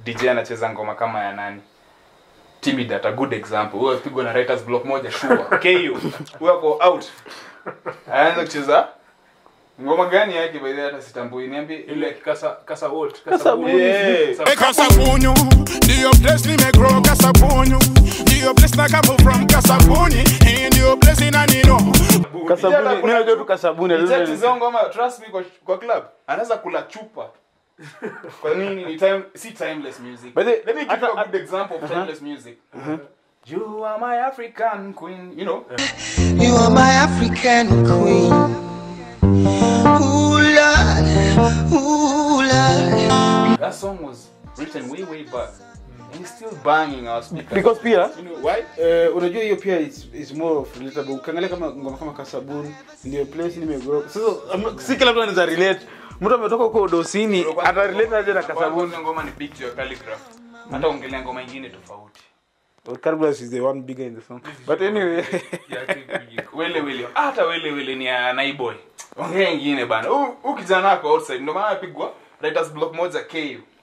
dj anacheza ngoma kama ya nani timid at a good example huyo apigwa na writers block moja sure KO huyo ako out anaanza kucheza ngoma gani yake by the way hata sitambui niambie ile kasa kasa wolt Kasabuni. Yeah. Kasabunyu, ndio place nimegrow Kasabunyu, ndio place na come from Kasabuni, hii ndio place inanino. kasabuni mimi najua tu kasabuni Nichacheza ngoma trust me kwa, kwa club anaweza kula chupa kwa nini ni time si timeless music But the- let me give hata- you a good example of timeless music you are my african queen you know You are my African queen. Ooh, Lord. Ooh, Lord. that song was written way way back and it's still banging our speakers because pia you know why eh, unajua hiyo pia is, is more of relatable ukiangalia kama ngoma kama kasabuni ndio place nimegrow sasa am- si kila mtu anaweza relate mtu ametoka huko dosini ata relate aje na kasabuni Kwanza ngoma ni big to your calligraph hata ongelea ngoma ingine tofauti Well, Carbulus is the one bigger in the song but anyway wele wele hata wele wele ni ya naiboy ongea ingine bana Huu- huu kijana wako outside ndio maana apigwa writers block moja KU